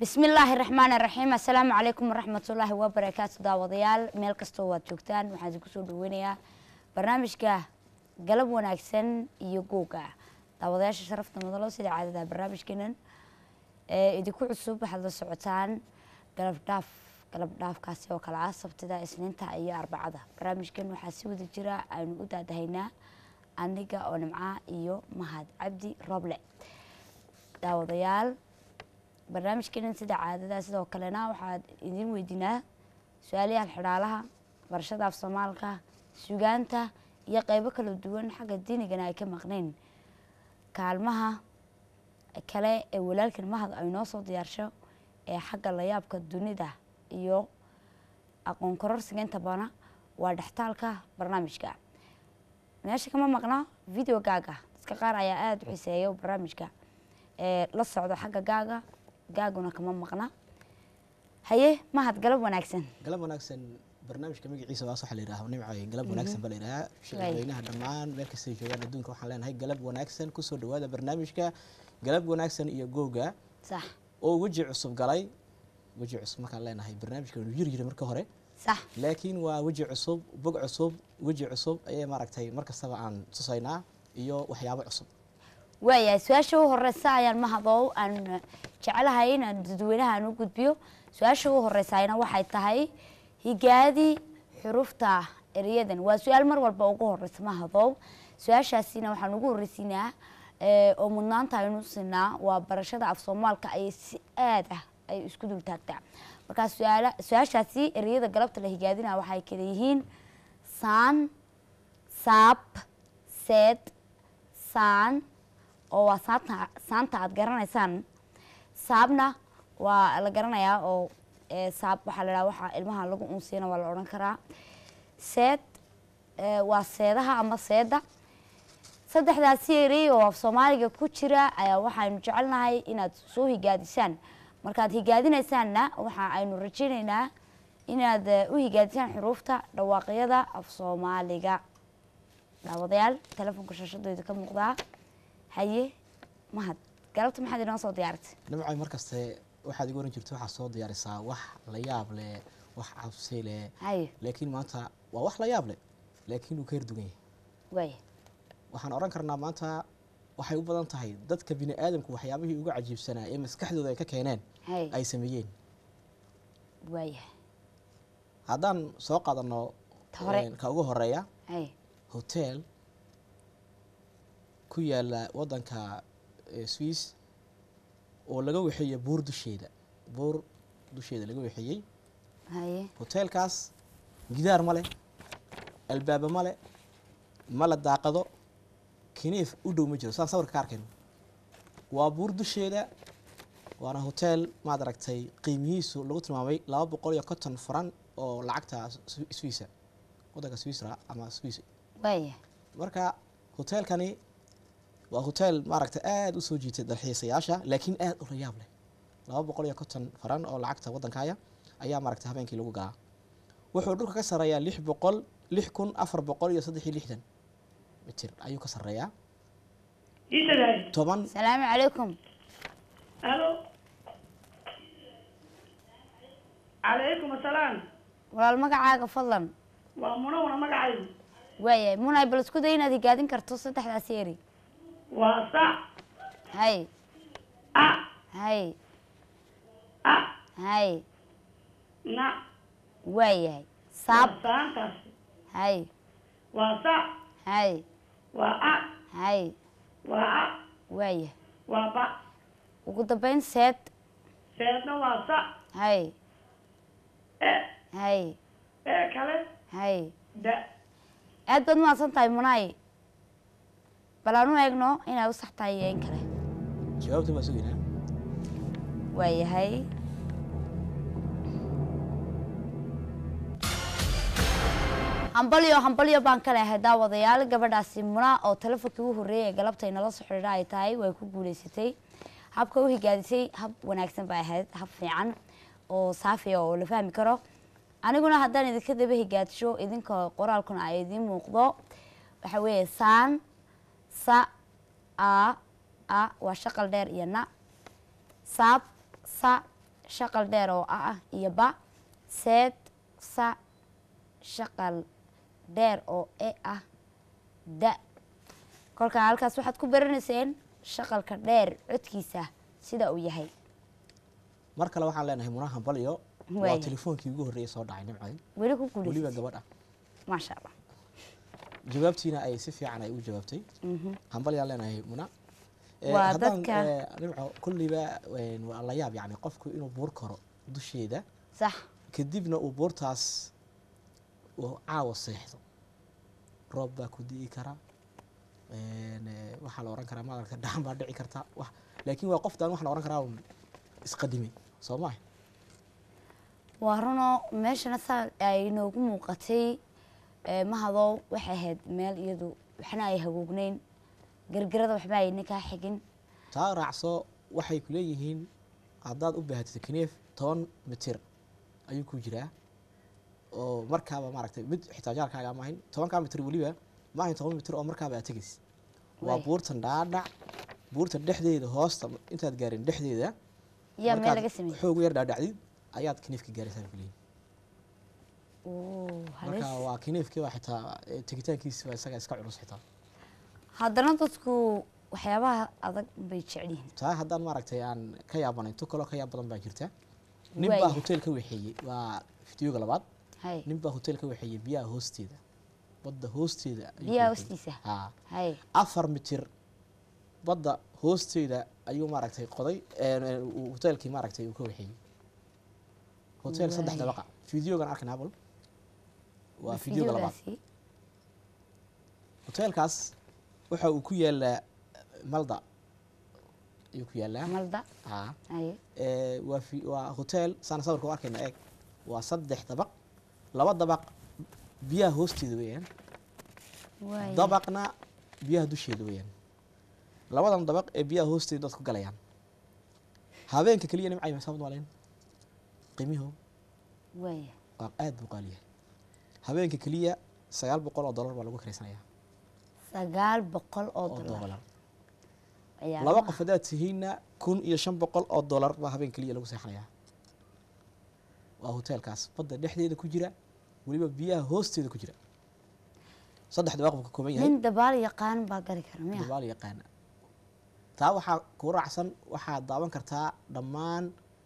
bismi illaahi raxmaan raxiim assalaamu calaykum waraxmatullaahi wabarakaatu daawadayaal meel kastoo waad joogtaan waxaan idinku soo dhaweynayaa barnaamijka galab wanaagsan iyo googa daawadayaasha sharafta mudalo sida caadada barnaamijkeenan ee idinku cusub waxaad la socotaan galab dhaaf galab dhaafkaasi oo kale ah sabtida isniinta iyo arbacada barnaamijkan waxaa si wada jira aynu u daadahaynaa aniga oo nimca iyo mahad cabdi roble daawadayaal barnaamijkeenan sida caadada sidoo kalena waxaad idin weydiinaa su-aalayaal xidhaalaha barashada af soomaalka sugaanta iyo qeybo kala duwan xagga diinigana ay ka maqnayn kaalmaha kale ee walaalkan mahad ay noo soo diyaarsho ee xagga layaabka dunida iyo aqoon kororsiga inta bana waa dhextaalka barnaamijka meesha kama maqna video gaaga dadka qaar ayaa aada u xiseeya barnaamijka ee la socdo xagga gaaga gaaguna kama maqna haye mahad galab wanaagsan galab wanaagsan barnaamijka magaciisa waas waxaa la yidhaha nimco galab wanaagsan baa la yidhahaa shaqadweynaha dhammaan meel kastay joogaan adduunka waxaan leenahay galab wanaagsan kusoo dhawaada barnaamijka galab wanaagsan iyo googa sax oo weji cusub galay weji cusub markaan leenahay barnaamijka wanu yiri jira marka hore sax laakiin waa weji cusub bog cusub weji cusub ayay maaragtay mar kastaba aan tusaynaa iyo waxyaabo cusub waayahay su-aasha u horeysa ayaan mahadow aan jecelahay inaan dadweynaha aan u gudbiyo su-aasha u horeysayna waxay tahay higaadi xurufta ereyadan waa su-aal mar walba ugu horeysa mahadow su-aashaasina waxaan ugu horeysiinaa oo mudnaanta aynu siinaa waa barashada af soomaalka ayay si aad ah ay isku dul taagtaa markaa suaal su-aashaasi ereyada galabta la higaadina waxay kala yihiin saan saab seed saan oo waa saanta saanta aada garanaysaan saabna waa la garanayaa oo saab waxaa la dhaha waxaa ilmaha lagu unsiina waa la odhan karaa seed waa seedaha ama seeda saddexdaasi erey oo af soomaaliga ku jira ayaa waxaynu jecelnahay inaad soo higaadisaan markaad higaadinaysaanna waxa aynu rajaynaynaa inaad u higaadisaan xuruufta dhawaaqyada af soomaaliga daawadayaal telefoonka shaashadooda ka muuqdaa haye mahad galabta maxaad inoo soo diyaaratay nimco mar kaste waxaad igu oran jirta waxaad soo diyaarisaa wax la yaab leh wax cabsi leh haye laakiin maanta waa wax la yaab leh laakiin uu ka herdugan yahay waaya waxaan odhan karnaa maanta waxay u badan tahay dadka bini aadamku waxyaabihii uga cajiibsanaa ee maskaxdooda ay ka keeneen haye ay sameeyeen waaya haddaan soo qaadano Ta hore. een, ka ugu horeeya haye hotel ku yaala wadanka eh, swiss oo laga wexeeyey buur dusheeda buur dusheeda laga wexeeyey haye hoteelkaas gidaar ma leh albaaba ma leh ma la daaqado kiniif u dhow ma jiro saan sawirka ka arkayno waa buur dusheeda waana hotel maad aragtay qiimihiisu lagu tilmaamay laba boqol iyo konton faran oo lacagta Swi- swissa wadanka swissra ama swiss waaya marka hoteelkani waa hotel maaragtay aada u soo jiitay dalxiisayaasha laakiin aada u layaab leh laba boqol iyo konton faran oo lacagta waddankaya ayaa maaragtay habeenkii lagu galaa wuxuu dhulka ka sarreeyaa lix boqol lix kun afar boqol iyo saddex iyo lixdan mitir ayuu ka sarreeyaa iisadahay toban asalaamu calaykum alo calaykum asalaam walaal magacaaga fadlan waa munawna magacaygu waayahay munay bal isku day inaad higaadin karto saddexdaasi eri waa sa haye a haye a haye na waayahay waa saab saantaasi haye waa sa haye waa a haye waa a waayahay waa ba ugu dambeyn seed seedna waa sa haye e haye ee kale haye da aad baad mahadsan tahay munay bal aan u eegno inay u sax tahay iyo in kale jawaabta baa sugaynaa waayahay hambalyo hambalyo baan ka leehay daawadayaal gabadhaasi muna oo telefonkii u horreeyay ee galabta inala soo xidhiidha ay tahay way ku guuleysatay habka u higaadisay hab wanaagsan bay ahayd hab fiican oo saafiya oo la fahmi karo aniguna haddaan idinka daba higaadisho idinka qoraalkuna ay idiin muuqdo waxa weeye saan sa a a waa shaqal dheer iyo na saab sa shaqal dheer oo a ah iyo ba seed sa shaqal dheer oo e ah da kolkaa halkaas waxaad ku baranayseen shaqalka dheer codkiisa sida uu yahay mar kale waxaan leenahay munaha balyo waa Waaya. telefoonkii ugu horreeyay soo dhacay nimcay weli ku weliba guulaysay gabadh ah maasha allah jawaabtiina ay si fiican ay u jawaabtay Mhm. hambalyaan leenahay muna Eh, Waa haddaan, dadka- eh, nimco kulliba een, waa la yaab yani qofku inuu buur karo dusheeda sax kadibna uu buurtaas uu caawa seexdo roob baa ku di'i kara een, eh, waxaa la ohan karaa madarka dhaxan baa dhici karta wax laakiin waa qoftaan waxaa la ohan karaa un isqadimay soo maha waa runoo meeshana saa ay noogu muuqatay ee, mahadow waxay ahayd meel iyadu waxna ay hagoognayn gargarada waxba ayna kaa xigin taa raacso waxay ku leeyihiin haddaad u baahatid kneef toban mitir ayuu ku jiraa oo markaaba maaragtay mid xitaa jaarkaaga ama ahayn tobankaa mitir weliba ma ahayn toban mitir oo markaaba aad tegaysid waa Waay. buurtan dhaadhac buurta dhexdeeda hoosta intaad gaarin dhexdeeda yaa meel markaad laga sameeyey xoog yar dhaadhacdid ayaad kneefka gaaraysaa ku leeyihin Oo, halis marka waa kneefkii waa xitaa eh, tegitaankiisa waa isaga iska culus xitaa haddana dadku waxyaabaha adag bay jecel yihiin taa haddaan maaragtay aan ka yaabanayn tu kaloo ka yaab badan baa jirta nin Waaya. baa hotel ka waxeeyey waa fideoga labaad hay nin baa hotel ka waxeeyey biyaha hoosteeda badda hoosteeda ayuu biyaha ka waxeeyey. hoostiisa haa hay afar mitir badda hoosteeda ayuu maaragtay qoday een, een, uu hotelkii maaragtay uu ka waxeeyey hotel saddex Waaya. dabaqa fideogan arkayna abal waa fideoga labaad Fideogaasi, hotelkaas waxa uu ku yaalaa malda ayuu ku yaalaa malda haa hay ee, waa fi- waa hotel saan sawirka u arkayna eeg waa saddex dabaq laba dabaq biyaha hoosteeda weeyaan waaya. dabaqna biyaha dusheeda weeyaan labadan dabaq ee biyaha hoosteeda dadku galayaan habeenka keliya nimcay masaabad waalayn qiimihu waaya waa aad buu qaaliyahay habeenka keliya sagaal boqol oo dollar baa lagu karaysanayaa sagaal boqol oo oo dollar dollar ayaa laba ma- qof haddaad tihiinna kun iyo shan boqol oo dollar baa habeen keliya lagu seexanayaa waa hotelkaas badda dhexdeeda ku jira weliba biyaha hoosteeda ku jira saddex dabaq buu ka kooban yahay nin dabaal yaqaan baa gari kara miya dabaal yaqaana taa waxaa kuu raacsan waxaad daawan kartaa dhammaan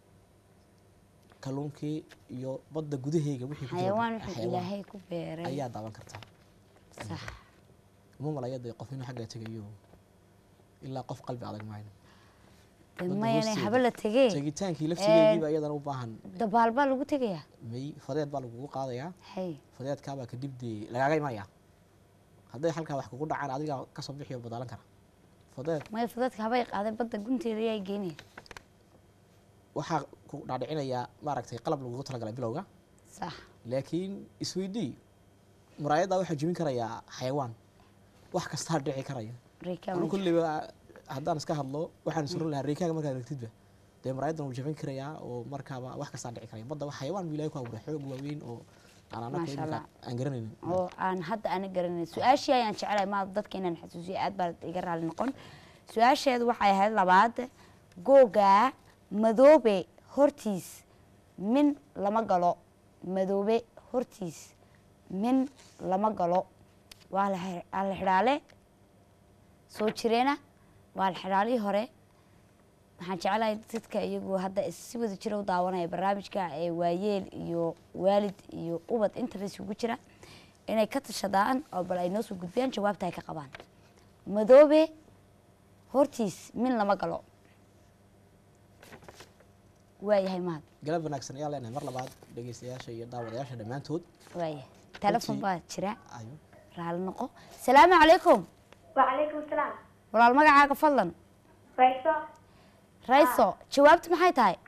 kalluunkii iyo badda gudaheega wixii ku jira xayawaan wuxuu xayawaan ilaahay ku beeray ayaa daawan kartaa sax uma malaya dee qof inuu xagga tegayo ilaa qof qalbi adag maayo de badda mayane hoosteeda. haba la tegee tegitaankii laftigeediiba iyadana u baahan dabaal baa lagu tegayaa may fadeed baa lagugu qaadayaa hay fadeedkaabaa kadib dee lagaaga imanaya hadday halkaa wax kugu dhacaan adigaa kasoo bixiyo badaalan kara fadeed may fadadka habay qaadeen badda gunteeda ayaa geynaya waxaa ku dhaadhicinayaa maaragtay qalab lagugu talagalay bilowga sax laakiin isweydii muraayaddaa waxaa jebin karayaa xayawaan wax kastaa dhici karaya reekaa anu kulliba haddaan iska hadlo waxaan suran lahaa reekaaga markaad aragtidba dee muraayaddan wuu jebin karayaa oo markaaba wax kastaa dhici karaya badda wax xayawaan buu ilahay ku abuuray xoog waaweyn oo aan anaku Maasha iminka Allah. aan garanaynin oo aan hadda ana garanay su-aashii ayaan jecelahay maada dadka inaan xasuusiyo aad baa iga raali noqon su-aasheedu waxay ahayd labaad googa madoobe hortiis min lama galo madoobe hortiis min lama galo waa la xir- waa la xidhaale soo jireena waa la xidhaalihii hore waxaan jecelahay dadka iyagu hadda is- si wada jira u daawanaya barnaamijka ee waayeel iyo waalid iyo ubad intaba isugu jira inay ka tashadaan oo bal ay noo soo gudbiyaan jawaabta ay ka qabaan madoobe hortiis min lama galo waayahay mahad galab wanaagsan ayaa leenahay mar labaad dhegeystayaasha iyo daawadayaasha dhammaantood waayahay telefon Runtii- baa jira ayo raali noqo salaamu calaykum وعليكم السلام walaal magacaaga fadlan رئيسة rayso jawaabtu maxay tahay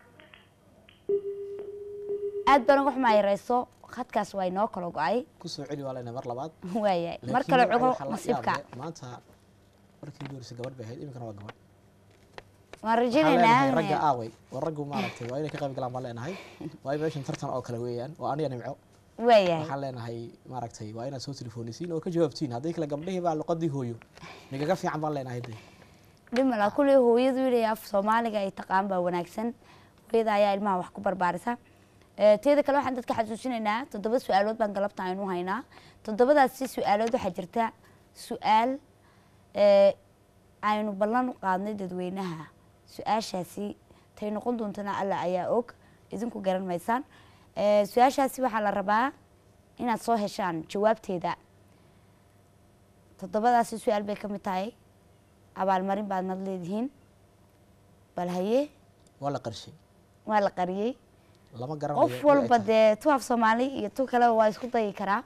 aad baan uga xumaayay rayso khadkaas waa inoo kala go-ay kusoo celi waa leenahay mar labaad waayahay mar Laakiin kale waxaa- cugo waxaa la nasiibka yaab leh, maanta markii ugu horeysay gabadh bay ahayd iminkana waa gabadh waan waxaan leenahay ragga rajaynaynaa aaway oo raggu maaragtay waa inay ka qayb galaan baan leenahay waayo meeshan tartan oo kale weeyaan oo aniga nimco waayahay waxaan leenahay maaragtay waa inaad soo telefoonisiin oo ka jawaabtiin haddii kale gabdhihii baa luqadii hooyo nigaga fiican baan leenahay de dhimala kuley hooyadu inay af soomaaliga ay taqaan baa wanaagsan hooyada ayaa ilmaha wax ku barbaarisa Eh, teeda kale waxaan dadka xasuusinaynaa toddoba su-aalood baan galabta aynu haynaa toddobadaasi su-aalood waxaa jirta su-aal eh, aynu ballan u qaadnay dadweynaha su-aashaasi tay noqon doontana alla ayaa og idinku garan maysaan Eh, su-aashaasi waxaa la rabaa inaad soo heshaan jawaabteeda toddobadaasi su-aal bay ka mid tahay abaalmarin baadnad leedihiin bal haye waa la qarshay waa la qariyey lama garanayo qof way walba eg tahay. dee tu af soomaali iyo tu kaleba waa isku dayi karaa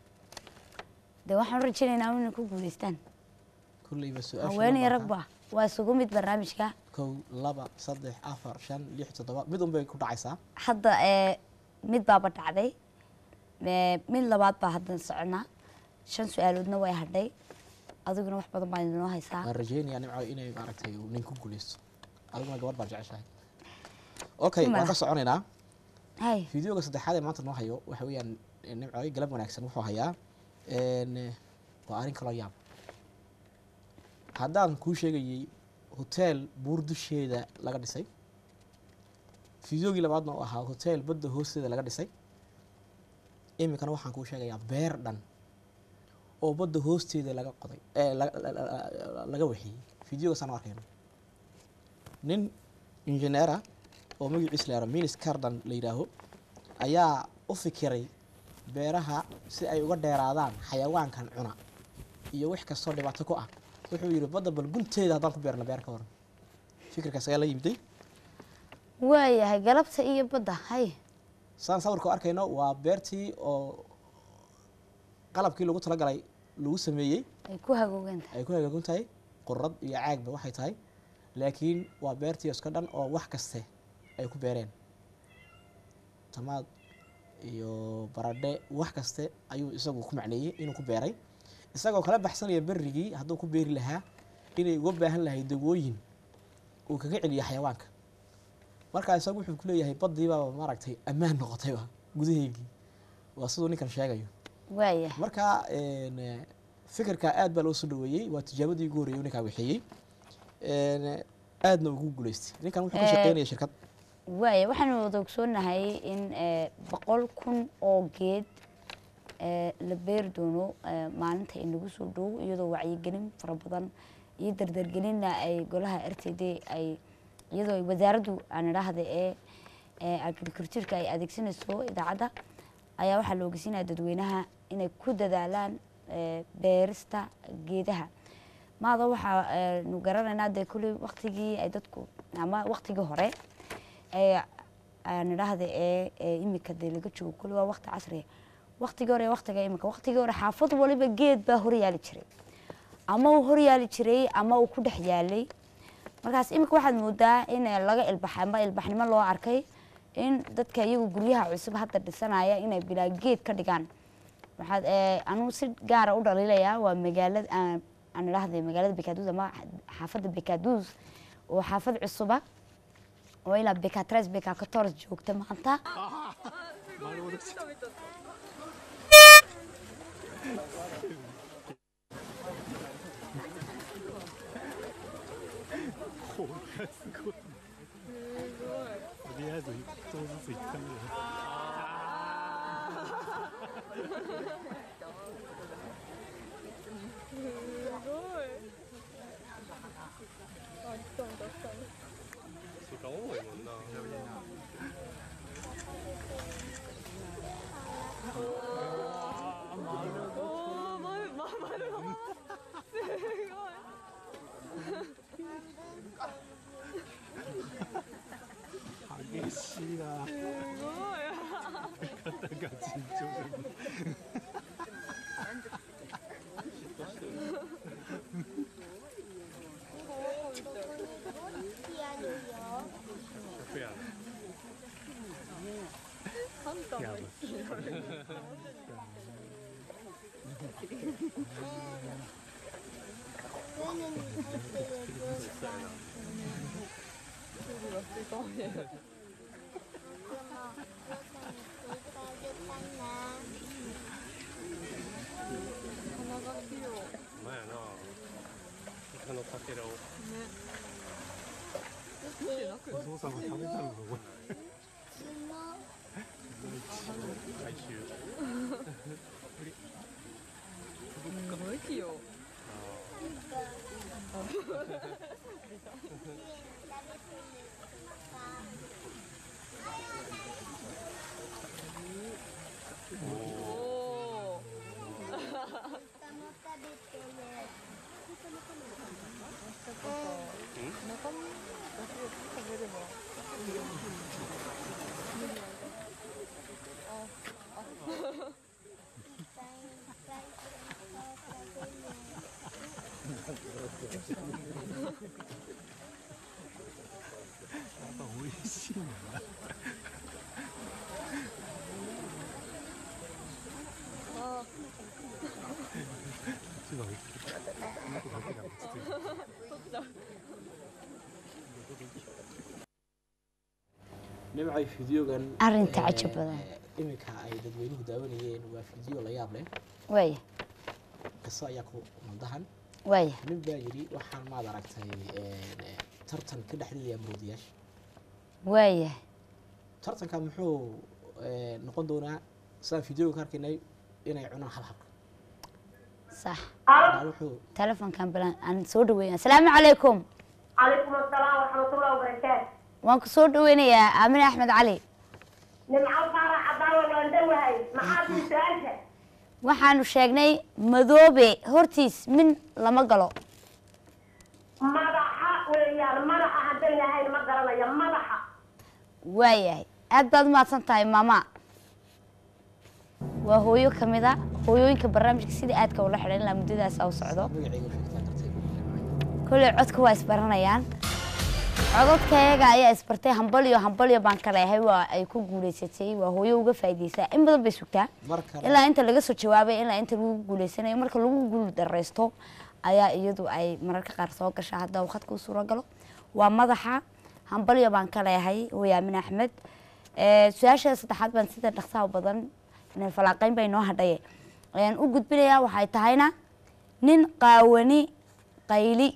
dee waxaan rajaynaynaa inay ku guuleystaan kulleyba su-aasha haween iyo lambarka ragba waa isugu mid barnaamijka kow laba saddex afar shan lix toddoba mid un bay ku dhacaysaa hadda ee mid baaba dhacday ee, mid labaad baa hadda soconaa shan su-aaloodna way hadhay adiguna wax badan baa inoo haysaa waan rajeynayaa nimco inay maaragtay uu nin ku guuleysto adiguna gabadh baad jeceshahay okay Ima. waan ka soconaynaa hay fideoga saddexaad ee maanta noo hayo waxa weeyaan nimco galab wanaagsan wuxuu hayaa een, waa arrin kaloo yaab haddaan kuu sheegayey hoteel buur dusheeda laga dhisay fideogii labaadna uu ahaa hoteel badda hoosteeda laga dhisay iminkana waxaan kuu sheegayaa beer dhan oo badda hoosteeda laga qoday ee la- la- la- laga waxiyey fideogaasaan u arkayno nin injineera oo magaciisa la yihahdo minis cardan la yidhaaho ayaa u fikiray beeraha si ay uga dheeraadaan xayawaankan cuna iyo wax kastoo dhibaato ku ah wuxuu yidhi badda bal gunteeda haddaan ku beerno beer ka waran fikirkaas ayaa la yimiday waayahay galabta iyo badda hay saan sawirka u arkayno waa beertii oo qalabkii lagu talagalay lagu sameeyey ay ku hagoogan tahay ay ku hagaagun tahay qurad iyo caagba waxay tahay laakiin waa beertii iska dhan oo wax kaste ay ku beereen tamaad iyo baradhe wax kaste ayuu isagu ku macneeyey inuu ku beeray isagoo kala baxsanaya berrigii hadduu ku beeri lahaa inay uga baahan lahay dawooyin uu kaga celiyo xayawaanka markaa isagu wuxuu ku leeyahay baddiibaaba maaragtay ammaan noqotayba gudaheygii waa siduu ninkan sheegayo waayahay marka een, eh, fikirka aad baa loo soo dhaweeyey waa tijaabadii ugu horreeyay uu ninkaa wixiyey Een, aadna ugu guuleystay ninkan wuxuu ka Eh, shaqeynaya shirkad waaya waxaanu wada ogsoonahay in eh, boqol kun oo geed eh, la beeri doono eh, maalinta inagu soo dhow iyadoo wacyigelin fara badan iyo dardargelinna ay golaha r t d ay iyadoo ay wasaaraddu aan idhaahda ee ee agricultureka ay adeegsanayso idaacadda ayaa waxaa la ogeysiinaya dadweynaha inay ku dadaalaan eh, beerista geedaha maada waxaa eh, nu garanaynaa dee kulli waktigii ay dadku ama waktigii hore ee aan idhaahda ee ee imika dee laga joogo kulli waa wakti casriya waktigii hore iyo waktiga imika waktigii hore xaafad waliba geed baa horyaali jiray ama uu horyaali jiray ama uu ku dhex yaalay markaas imika waxaad moodaa in laga ilbaxay ama ilbaxnimo loo arkay in dadka iyagu guryaha cusub hadda dhisanaya inay bilaa geed ka dhigaan waxaad eh, anugu si gaara u dhaliilayaa waa magaalada aan aan idhaahday magaalada bekaduus ama xaafadda bekaduus oo xaafad cusuba oo ilaa beka tres beka kators joogta maanta nimcay fideogan Arrinta eh, cajab badan. iminka ay dadweynuhu daawanayeen waa fideo la yaab leh waaya qiso ayaa ku maldahan waaya nin baa yidhi waxaan maad aragtay eh, tartan ka dhexdhigaya maroodiyaasha waaya tartanka muxuu eh, noqon doonaa sidaan fideoga ka arkaynay inay cunaan halhabka sax Maa wuxuu telefonkan balan aan soo dhaweynaya asalaamu calaykum calaykum asalaam waraxmatullahi wabarakaatu waan ku soo dhaweynayaa aamine axmed cali nimco faarax cadaawa waan dhowahay maxaad ii su-aasha waxaanu sheegnay madoobe hortiis min lama galo madaxa weeyaan madaxa hadday ahayn ma garanayo madaxa waayahay aad baad umahadsan tahay maama waa hooyo ka mid a hooyooyinka barnaamijka sida aadka ula xidhan ilaa muddadaas u socdo magacayga sheegtaa darteed kolley codka waa isbaranayaan codadkayaga ayaa isbartay hambalyo hambalyo baan ka leehay waa ay ku guuleysatay waa hooyo uga faa'iideysaa in badan bay sugtaa mar kale ilaa inta laga soo jawaabay ilaa inta lagu guuleysanayo marka lagu guul dareysto ayaa iyadu ay mararka qaar soo gashaa hadda uu khadka u suuro galo waa madaxa hambalyo baan ka leehay hooyo aamin axmed Eh, su-aasha saddexaad baan sida dhaqsaha badan inay falaaqeyn bay noo hadhaye ayaan u gudbinayaa waxay tahayna nin qaawani qayli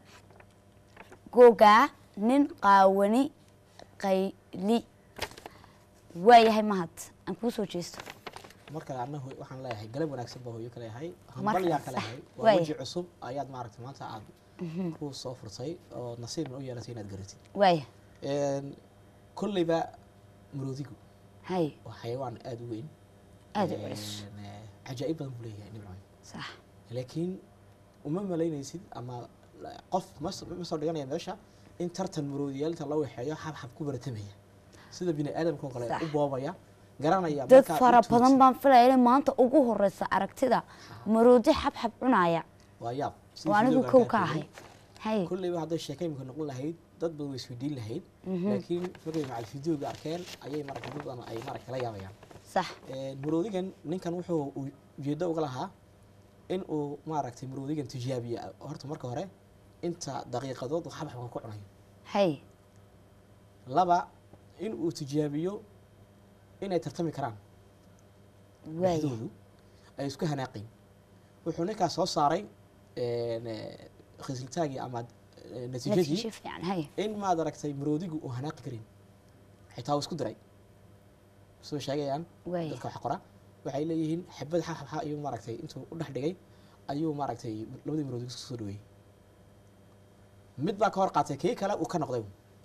googaa nin qaawani qayli waayahay mahad aan kuu soo jeesto mar kale anna hooy- waxaan leeyahay galab wanaagsan baa hooyo ka leeyahay Mar hambalyaa kale, ka leeyahay sax. waa Waay. weji cusub ayaad maaragtay maanta aad ku soo furtay oo nasiibna u yeelatay inaad garatid waaya Een, kolleyba maroodigu hay waa xayawaan aada u weyn aada u culus Een, eh, cajaa'ib badan buu leeyahay nimcoy sax laakiin uma malaynaysid ama la- qof ma s- ma soo dhiganaya meesha in tartan maroodiyaalinta loo waxeeyo xabxab ku baratamaya sida bini aadamka oo kale Sax. u boobaya garanaya dad markaad fara u tuurtid. badan baan filaya inay maanta ugu horeysa aragtida maroodi xabxab cunaya waa yaab sidii oo anigu videoga kow aan ka arkayay. ahay hay kulleyba hadday sheeka imika noqon lahayd dad badan way isweydiin lahayd laakiin markay macal videoga arkeen ayay maragtay dad badan ay maragtay la yaabayaan sax Een, maroodigan ninkan wuxuu u- ujeedo uga lahaa in uu maaragtay maroodigan tijaabiya horta marka hore inta daqiiqadood uu xabxabka ku cunayo hay laba in uu tijaabiyo inay tartami karaan waaya dhexdoodu ay isku hanaaqin wuxuu ninkaas soo saaray een, eh, khislitaagii ama eh, natiijadii natiijo fiican hay in maad aragtay maroodigu uu hanaaqi karin xitaa uu isku diray soo sheegayaan waaya dadka wax qora waxay leeyihiin xabad xaxaxa ayuu maaragtay intuu u dhex dhigay ayuu maaragtay labadii maroodi isku soo dhaweeyey mid baa ka hor qaatay kii kale uu ka noqday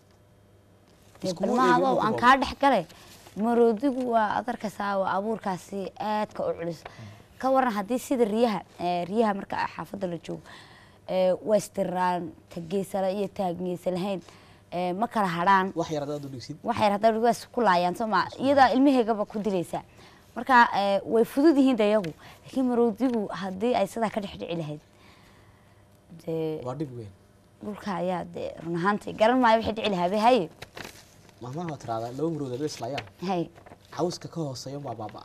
dee Iskuma balmahado eegin aan intuu kaa dhex galay maroodigu waa adarkasaa waa abuurkaasi aadka u culus ka waran haddii sida riyaha eh, riyaha marka xaafadda la joogo eh, waa istiraan ta geesala iyo ta geesa lahayn eh, ma kala hadhaan wax yar hadaad u dhigsid waxay hadda waa ku laayaan soo ma iyadaa ilmaheegaba ku dilaysaa marka eh, way fudud yihiin de iyagu laakiin maroodigu haddii ay sidaa ka dhex dhici lahayd dee waa dhib weyn dhulka ayaa dee run ahaantii garan maayo waxay dhici lahaa be haye mahmaha waa tiraahdaa laba marooda la islaayaan hay cawska ka hooseeya baa baabaa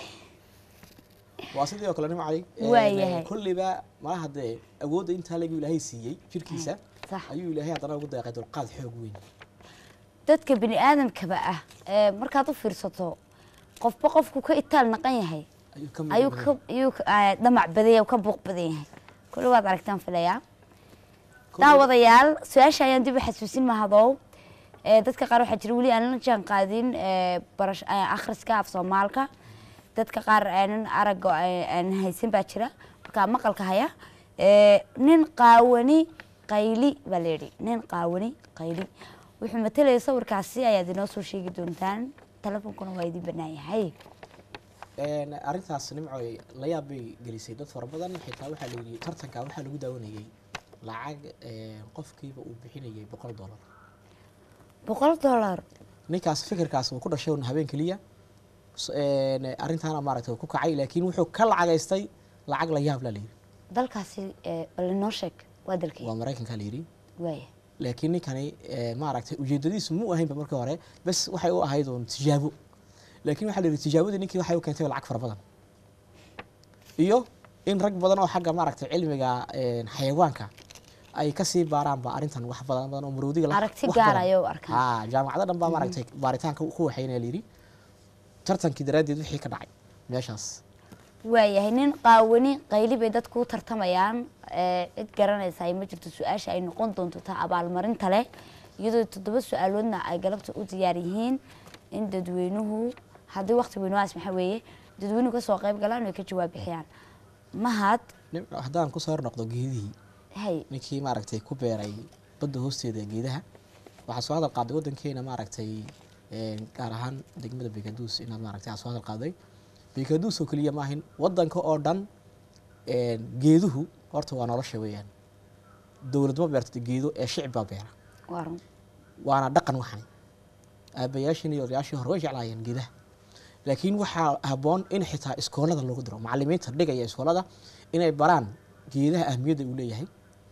waa sidii oo kale nimcay Waayahay. kolleyba malaha dee awoodda intaa leegu ilaahay siiyey jirkiisa sax ayuu ilaahay haddana ugu deeqay dulqaad xoog weyn dadka bini aadamkaba ah ee markaad u fiirsato qofba qofku ka itaal naqan yahay ayuu ka ayuu mid ka ayuu ka- ah, dhamac badan yahay ka buuq badan yahay kulli waad aragtaan filayaa daawadayaal su-aasha ayaan dib u xasuusin mahadow ee, dadka qaar waxaa jira weli aan la jaan qaadin ee, barash ee, akhriska af soomaalka dadka qaar aanan aragga ee, aan haysan baa jira marka maqalka haya ee, nin qaawani qayli baa la yidhi nin qaawani qayli wuxuu matalaya sawirkaasi ayaad inoo soo sheegi doontaan telefonkuna waa idin bannaan yahay Een, arrintaas nimcoy la yaab bay gelisay dad fara badan xitaa waxaa la yidhi tartanka waxaa lagu daawanayay lacag een, qofkiiba uu bixinayay boqol dollar boqol dollar ninkaas fikirkaas uu ku dhashay un habeen keliya S- een, arrintaana maaragtay uu ku kacay laakiin wuxuu ka lacagaystay lacag la yaab la yidhi dalkaasi ee, bal inoo sheeg waa dalkii waa maraykanka la yidhi waaya laakiin ninkani ee, maaragtay ujeedadiisu mu ahaynba markii hore bes waxay u ahayd uun tijaabo laakiin waxaa la yidhi tijaabadii ninkii waxay u keentay lacag fara badan iyo in rag badan oo xagga maaragtay cilmiga een, xayawaanka ay kasii baaraanba arrintan wax badan badan oo maroodiga la- Aragti wax gaar badan. ayay u arkaan. Haa, jaamacado dhan baa maaragtay baaritaanka ku waxaynaya la yidhi tartankii daraaddeed wixii ka dhacay meeshaas waayahay nin qaawani qayli bay dadku u tartamayaan ee, cid garanaysa ay ma jirto su-aasha ay noqon doonto ta abaalmarinta leh iyadoo toddoba su-aaloodna ay galabta u diyaar yihiin in dadweynuhu haddii waqti weynuhaas maxaa weeye dadweynuhu kasoo qayb galaan ay ka jawaab bixiyaan mahad Nin- haddaan kusoo hor noqdo geedihii hay ninkii maaragtay ku beeray badda hoosteeda geedaha waxaa soo hadal qaaday waddankeena maaragtay een, gaar ahaan degmada bekaduus inaad maaragtay aad soo hadal qaaday bekaduus oo keliya maahin waddanka oo dhan een, geeduhu horta waa nolosha weeyaan dowlad ma beerto geedo ee shicib baa beera waa run waana dhaqan waxani aabayaashin iyo odayaashii hore way jeclaayeen geedaha laakiin waxaa habboon in xitaa iskoolada loogu diro macalimiinta dhigaya iskoolada inay baraan geedaha ahmiyadda uu leeyahay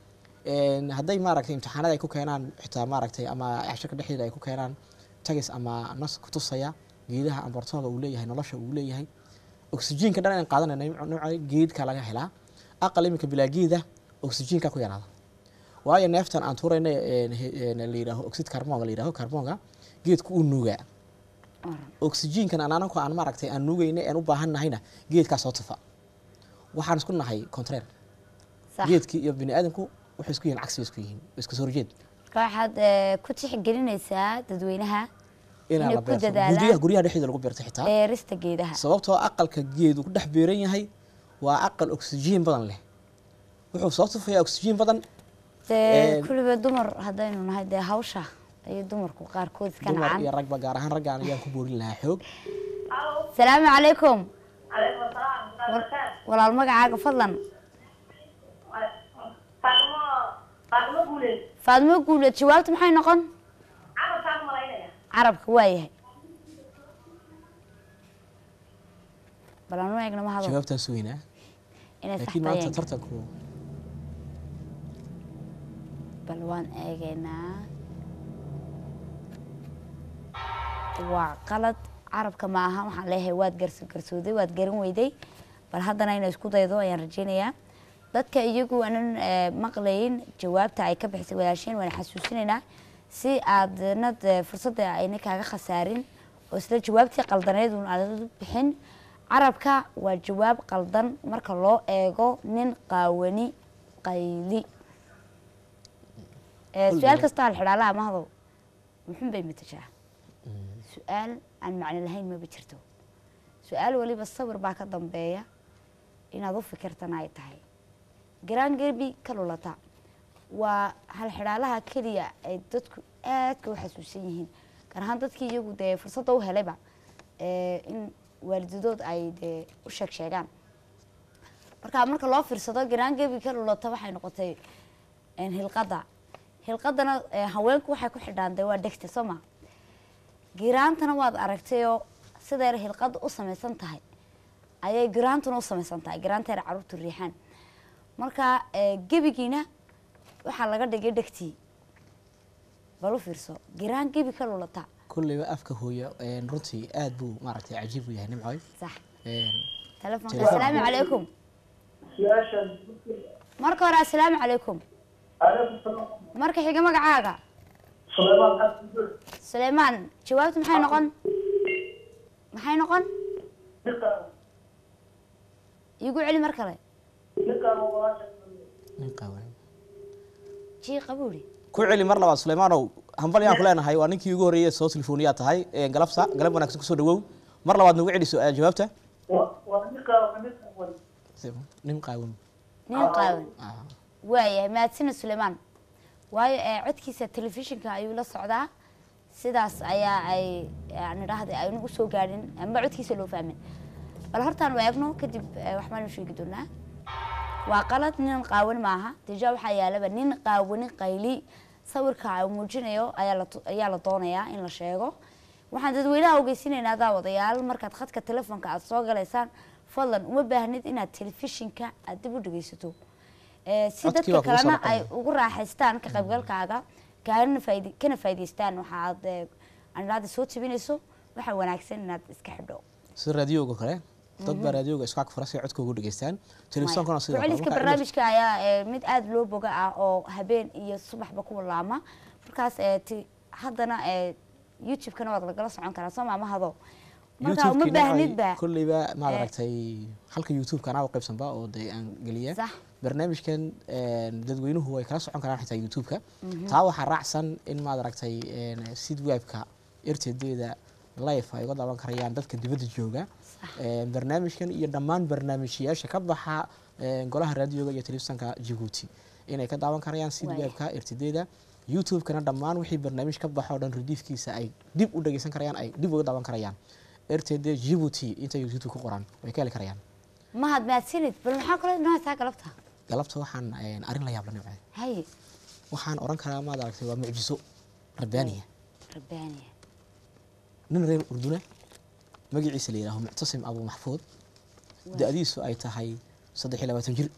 Een, hadday maaragtay imtixaanada ay ku keenaan xitaa maaragtay ama cashirka dhexdeeda ay ku keenaan tagis ama nas ku tusaya geedaha ambartooga uu leeyahay nolosha uu leeyahay oksijiinka dhan aan qaadanayna nooca geedka laga helaa aqal iminka bilaa geeda oksijiinka ku yaraada waayo neeftan aan tuurayna een, he- een, la yidhaaho oxid carbon la yidhaaho carbonga geedku uu nuugaa waa run oksijiinkan aan anagu aan maaragtay aan nuugayna aan u baahan nahayna geedkaa soo tufa waxaan isku nahay contraire sax geedkii iyo bini aadamku waxay isku yihiin cagsi bay isku yihiin iska soo horjeed marka waxaad ee, ku tixgelinaysaa dadweynaha inaan Inay la ku beerto dadaalaan. guryaha guryaha dhexdeeda lagu beerto xitaa beerista geedaha sababtoo aqalka geedu ku dhex beeran yahay waa aqal oksijiin badan leh wuxuu soo tufayaa oksijiin badan dee Een, kulliba dumar haddaynu nahay dee hawsha iyo dumarku qaarkood iska dumar nacaan iyo ragba gaar ahaan raggaan ayaan ku boorin lahaa xoog salaamu calaykum calaykum asalaam waraxmatullahi walaal magacaaga fadlan faatimo faatimo guuleed faadmo guuleed jawaabta maxay noqon carabkaan malaynaya carabka waayahay bal anu eegna ma hado jawaabtaan sugaynaa inay laakiin maanta saxtayeen tartanku bal waan eegaynaa waa qalad carabka ma aha waxaan leeyahay waad garso garsooday waad garan weyday bal haddana inay isku daydo ayaan rajaynayaa dadka iyagu aanan eh, maqlayn jawaabta ay ka bixisay walaasheen waan xasuusinaynaa si aadna dee fursadda ayna kaaga khasaarin oo isla jawaabtii qaldaneed uun aad u bixin carabka waa jawaab qaldan marka loo eego nin qaawani qayli Eh, Kul su-aal jawaab. kasta hal xidhaalaha mahdow muxun bay matashaa su-aal aan macno lahayn maba jirto su-aal waliba sawir baa ka dambeeya inaad u fikirtana ay tahay garaan gerbi ka lulata waa hal xidhaalaha keliya ay dadku aadka u xasuusan yihiin gaar ahaan dadkii iyagu dee fursadda u helayba eh, in waalidadood ay dee u sheeg sheegaan marka marka loo fiirsado garaan gerbi ka lulata waxay noqotay een, hilqada hilqadana eh, haweenku waxay ku xidhaan dee waa dhegta soo ma giraantana waad aragtayoo siday hilqada u samaysan tahay ayay giraantuna u samaysan tahay giraanteena caruurtu riixaan marka eh, gebigiina waxaa laga dhigay dhegtii bal u fiirso giraan gebi ka lulata kulleyba afka hooya een, runtii aad buu maaragtay cajiib u yahay nimcoy sax Een, telefonka Telefoon. asalaamu calaykum su-aashan marka hore asalaamu calaykum calaykum salaam marka xiga magacaaga sulaymaan xasan suleymaan jawaabtu maxay noqon maxay noqon ninkaan iigu celi mar kale ninkaan oo walaasha nin qaawan jii qabuuri ku celi mar labaad suleymaanow hambal yaan ku leenahay waa ninkii ugu horreeyay soo telefooniyaa tahay Een, galabsa galab wanaagsan kusoo dhawow mar labaad nagu celiso ee jawaabta nin qaawan nin qaawan Ah. waayahay mahadsanid suleymaan waayo ee codkiisa telefishinka ayuu la socdaa sidaas ayaa ay aan idhaahday aynu usoo gaadhin ama codkiisa loo fahmin bal hortaan eegno kadib eh, wax baanu sheegi doonaa waa qalad nin qaawan maaha deja waxaa yaalaba nin qaawani qayli sawirka uu muujinayo ayaa la tu- ayaa la doonayaa in la sheego waxaan dadweynaha ogeysinaynaa daawadayaal markaad khadka telefoonka aad soo galaysaan fadlan uma baahnid inaad telefishinka aad dib u dhegeysato Eh, si Codkii dadka baa kugu soo kalena ay noqonaya. ugu raaxaystaan ka qaybgalkaaga kana faidi kana faa'iidaystaan waxaad eh, aan idhaahda soo jebinayso waxaa wanaagsan inaad iska xidho sida raadiyooga kale dad baa raadiyooga isku ag fura si ay codkooga u dhageystaan telefisoonkana sidoo kale ku-celiska Marka barnaamijka ayaa eh, mid aada loo boga ah oo habeen iyo subaxba ku laama markaas eh, ti haddana eh, youtube-kana waad lagala socon karaa soo maamahado marka uma YouTube-kiina ay baahnidba kolleyba maad Eh. aragtay halka youtube-ka anaa u qaybsanba oo dee aan geliya sax barnaamijkan een, dadweynuhu way kala socon karaan xitaa youtube-ka taa waxaa raacsan in maad aragtay een, sid webka rtd-da live ay uga daawan karayaan dadka dibadda jooga Een, barnaamijkan iyo dhammaan barnaamijyaasha ka baxa een, golaha raadiyoga iyo telefisonka jabuuti inay ka daawan karayaan sid Waaya. webka rtd-da youtube-kana dhammaan wixii barnaamij ka baxa oo dhan rediifkiisa ay dib u dhegeysan karayaan ay dib uga daawan karayaan rtd jabuuti intay youtube ku qoran way ka heli karayaan mahad mahadsanid bal maxaa kaloo inoo haysaa galabta galabta waxaan een, arrin la yaab la nimcay haye waxaan oran karaa maad aragtay waa mucjiso rabbaaniya rabbaaniya nin reer urduna magaciisa la yidhaaho muctasim abu maxfuud da-diisu ay tahay saddex iyo labaatan jir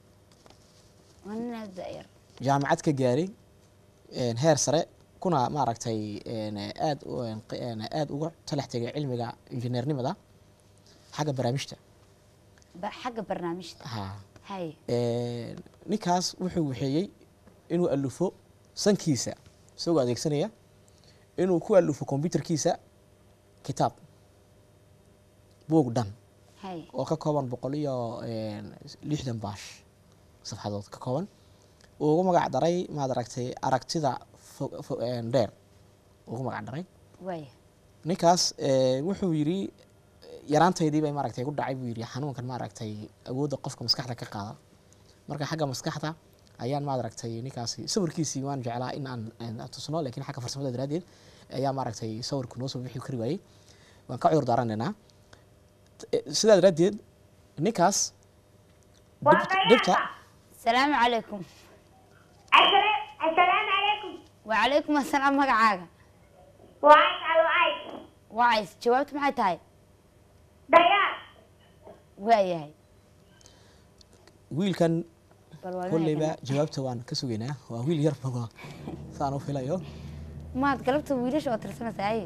waa nin aada da-yar jaamacad ka gaaray een, heer sare kuna maaragtay een, aad u- een, q- een, aad uga talax tegay cilmiga injineernimada xagga barnaamijta ba- xagga barnaamijta ha haye Een, ninkaas wuxuu waxeeyey inuu alufo sankiisa isagoo adeegsanaya inuu ku alufo kombyutarkiisa kitaab buug dhan haye oo ka kooban boqol iyo een, lixdan baash safxadood ka kooban uu ugu magac daray maad aragtay aragtida fo- fo- een, dheer ugu magac daray waaya ninkaas een, wuxuu yidhi yaraantaydii bay maaragtay ku dhacay buu yidhi xanuunkan maaragtay awoodda qofka maskaxda ka qaada marka xagga maskaxda ayaan maaragtay ninkaasi sawirkiisii waan jeclaa in aan aan tusno laakiin xagga farsamada daraaddeed ayaa maaragtay sawirku noo soo bixi kari waayey waan ka cudur daaranaynaa sidaa daraaddeed ninkaas Waa dhib- dhibta qayaasa. asalaamu calaykum Assala- assalaamu calaykum. wacalaykum assalaam magacaaga Waa Aisha Lu'ay. wacays jawaabtu maxay tahay Dayaar. waayahay wiilkan bal waa kolleyba inay jawaabta waan ka sugaynaa waa wiil yar baga saan u filayo maad galabta wiilasha oo tirsanaysa ay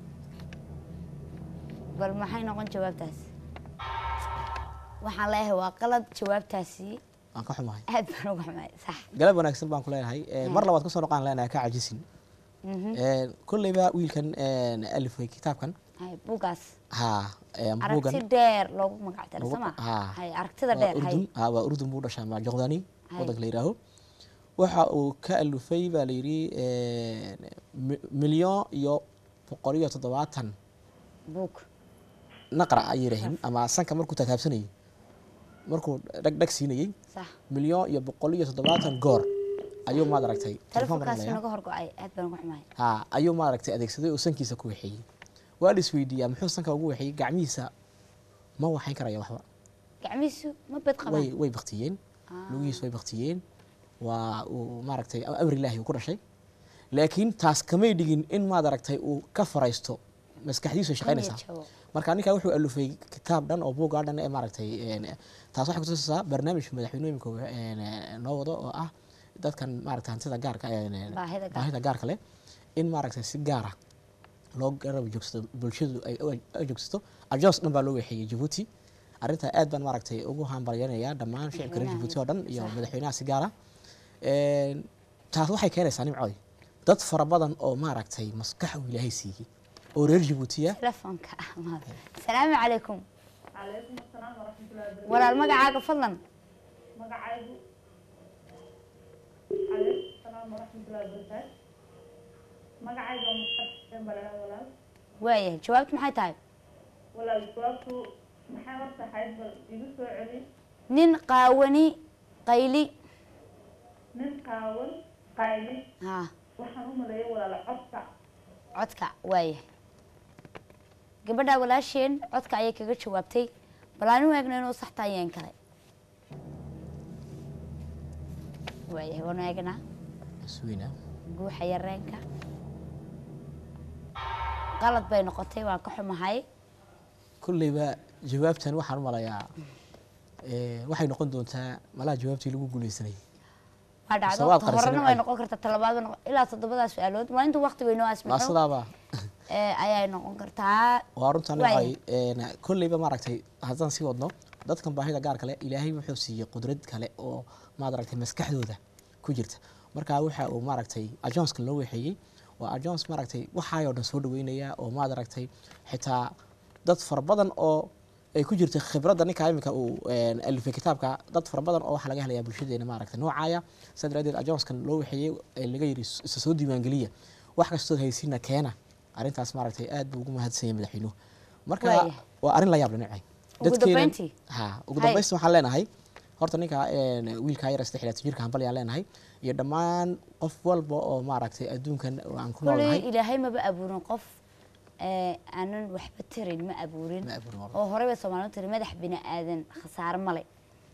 bal maxay noqon jawaabtaas waxaan leeyahay waa qalad jawaabtaasi waan ka xumahay aad baan uga xumay sax galab wanaagsan baan ku leenahay Een, mar labaad kusoo noqon leenahay ka cajisin Mhm. Een, kolleyba wiilkan een, alifay kitaabkan hay buugaas ha een, buugan aragti dheer loogu magac daro Lagu- sama haa. hay aragtida waa dheer hay urdun ha waa urdun buu dhashaa ma joqdani Hay. wadanka la yidhaaho waxa uu ka alufay baa la yidhi een, mi- milyan iyo boqol iyo toddobaatan buug naqra ay yidhaaheen ama sanka markuu taataabsanayay markuu dhag dhag siinayey sax milyan iyo boqol iyo toddobaatan goor ayuu maad aragtay telefoon baan telefonkaasi leeyahay. naga horgo-ay aad baan uga xumay ha ayuu maaragtay adeegsaday oo sankiisa ku waxeeyey waa la isweydiiyaa muxuu sanka ugu waxeeyey gacmihiisa ma waxayn karaya waxba gacmihiisu ma bad way qabaan way baktiyeen lugihiis way baktiyeen waa uu maaragtay amri ilaahi uu ku dhashay laakiin taas kamay dhigin in maad aragtay uu ka faraysto maskaxdiisu ay shaqaynaysaa jabo. marka ninkaa wuxuu alufay kitaab dhan oo buuggaa dhan ee maaragtay een, taas waxay kutusaysaa barnaamijka madaxweynooyinka een, noo wado oo ah dadkan maaragtay hantida gaarka een, Baahida gaarka. baahida gaarka leh in maaragtay si gaara loo garab joogsato bulshadu ay ay joogsato ajoos dhan baa loo weexeeyey jabuuti arrintaa aad baan maaragtay ugu hambalyanayaa dhammaan shicibka reer jabuuti oo dhan iyo madaxweynaha si gaara Een, taas waxay keenaysaa nimcooy dad fara badan oo maaragtay maskax uu ilaahay siiyey oo reer jabuutiya telefoonka ah maad asalaamu calaykum Calaykum assalaam waraxmatullahi wabarakaatuh. walaal magacaaga fadlan Magacaygu. Calaykum assalaam waraxmatullahi wabarakaatuh. magacayga waa muxamed balaa walaal waayahay jawaabtu maxay tahay walaal jawaabtu maxay horta ahayd bal igu soo celi nin qaawani qayli nin qaawan qayli ha waxaan u maleeyay walaal codka codka waayahay gabadha walaasheen codka ayay kaga jawaabtay bal aan u eegno inuu sax tahay yeen kale waayahay waanu eegnaa isweyna guuxa yareenka qalad bay noqotay waan ka xumahay kolleyba jawaabtan waxaan u malayaa eh, waxay noqon doontaa malaha jawaabtii lagu guuleysanayay waa dhacdo Sawaad ta qarsan horena way ay. noqon kartaa talabaad bay noqon ilaa toddobadaa su-aalood waa intuu waqti weynoo waa asmaxo sidaaba ee ayay noqon kartaa waa runtan Waaya. waxay kolleyba maaragtay haddaan sii wadno dadkan baahida gaar kale ilaahay wuxuu siiyey qudrad kale oo maaragtay maskaxdooda ku jirta marka waxa uu maaragtay ajoonska loo weexeeyey waa ajoons maaragtay waxaayoo dhan soo dhaweynaya oo maaragtay xitaa dad fara badan oo ay ku jirta khibradda ninka iminka uu een, alifay kitaabka dad fara badan oo waxaa laga helayaa bulshadeena maaragtay noocaya sidaa daraadeed ajoonskan loo weexeeyey ee laga yidhi isa soo diiwaangeliya wax kastood haysiina keena arrintaas maaragtay aad buu ugu mahadsanyay madaxweynuhu marka Waaya. waa arrin la yaab dhinacay Ugu dambeyntii? ha ugu Hay. dambeystii waxaan leenahay horta ninka een, wiilka yar saddex iyo labaatan jirka hambal ayaan leenahay iyo dhammaan qof walba oo maaragtay adduunkan aan ku kuley noolnahay ilaahay maba abuurin qof ee, aanan waxba tarin ma abuurin Ma abuurin walba. oo horey bay soomaalidu tiri madax bini aadan khasaare male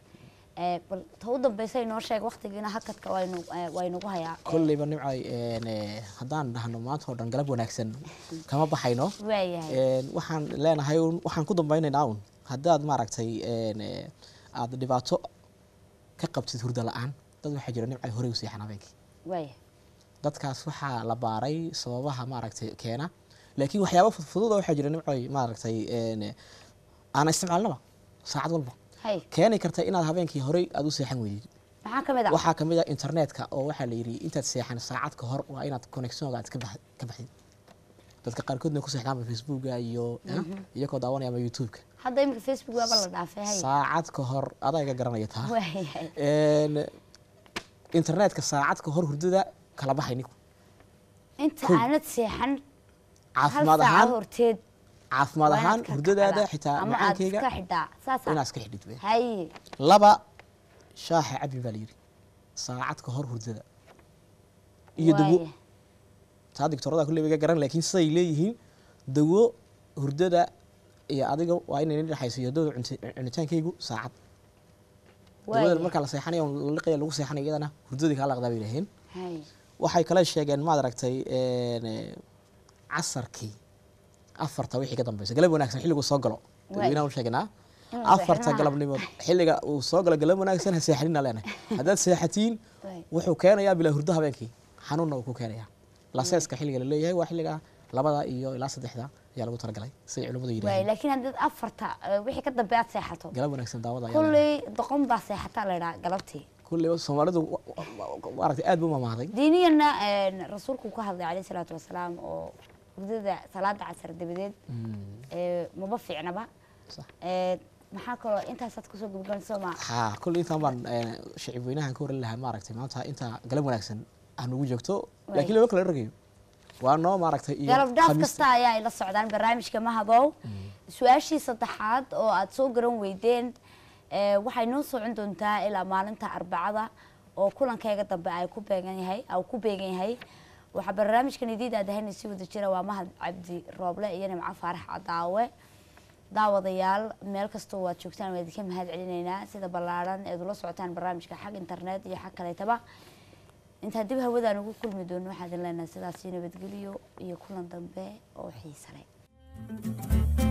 Ee, bal ta u dambeysa inoo sheeg waqtigiina hakadka waynu ee, waynagu hayaa kolleyba nimcay een, eh, haddaan dhahno maanta oo dhan galab wanaagsan kama baxayno waayahay Een, waxaan leenahay un- waxaan ku dambaynaynaa un haddaad maaragtay een, eh, aad dhibaato ka qabtid hurdo la-aan dad waxaa jira nimcay horey u seexan habeenkii waayahay dadkaas waxaa la baaray sababaha maaragtay keena laakiin waxyaaba fudfudud oo waxaa jira nimcoy maaragtay een, aan isticmaalnaba saacad walba hay keeni karta inaad habeenkii horey aad u seexan weydid maxaa ka mid ah waxaa kamid a internetka oo waxaa la yidhi intaad seexan saacad ka hor waa inaad connectionga aad ka bax- ka baxdid dadka qaarkoodna ku seexdaanba facebooka iyo iyagoo daawanaya ama youtubeka hadda iminka facebook waaba la dhaafay hay saacad ka hor adaa iga garanaya taa waayahay Een, internetka saacad ka hor hurdada kala baxay ninku inta Kow. aanad seexan hal caafimaad saaca ahaan horteed caafimaad waa inaad ahaan ka hurdadaada kacdaa. xitaa ama aad iska macaankeyga xidhaa saasa inaad iska xidhid wey hay laba shaaxa cabin baa la yidhi saacad ka hor hurdada iyo dawo waaya taa digtorada kulle iga garan laakiin siday leeyihiin dawo hurdada iyo adiga waa inay dhexayso iyo dawada cunti- cunitaankaygu saacad dawada waaya markaa la seexanayo oo liqaya lagu seexanayo iyadana hurdadii kaa laqdaa bay laheen hay waxay kale sheegeen maad aragtay een, eh, casarkii afarta wixii ka dambeysa galab wanaagsan xilligu soo galo dadweynaha u sheegnaa Inuu afarta seexanaa. galabnimood xilliga uu soo galo galab wanaagsan ha seexanina leenahay haddaad seexatiin Waay. wuxuu keenayaa bilaa hurdo habeenkii xanuunna uu ku keenayaa laseeska xilliga la leeyahay waa xilliga labada iyo ilaa saddexda ayaa lagu talagalay siday culimmadu waay yidhahdeen laakiin haddaad afarta eh, wixii ka dambe aad seexato galab wanaagsan daawada ayaa leedahay. kulley doqon baa seexataa la idhaha galabtii kulley soomaalidu wa- wa- wa- maaragtay aad buu mamahday diiniyana een, rasuulku ka hadlay calayhi salaatu wasalaam oo hurdada salaada casar dabadeed ee, maba fiicnaba sax Ee, maxaa kaloo intaasaad kusoo gabagabayso ma haa kulley intaan baan een, shicib weynahan ka waran lahaa maaragtay maanta inta galab wanaagsan aan ugu joogto laakiin laba kala ragayo waa noo maaragtay iyo galab dhaaf khamiista. kasta ayaa ay la socdaan barnaamijka mahabow su-aashii saddexaad oo aad soo garan weydeen ee, waxay noo socon doontaa ilaa maalinta arbacada oo kulankayga dambe ay ku beegan yahay au ku beegan yahay waxaa barnaamijkan idiin aadahayna si wada jira waa mahad cabdi rooble iyo nimco faarax cadaawe daawadayaal meel kastoo waad joogtaan waa idinka mahad celinaynaa sida ballaaran eed ula socotaan barnaamijka xag internet iyo xag kaleetaba intaa dib hawadaan ugu kulmi doono waxaa idin leenahay sidaasi nabadgelyo iyo kulan dambe oo xiise leh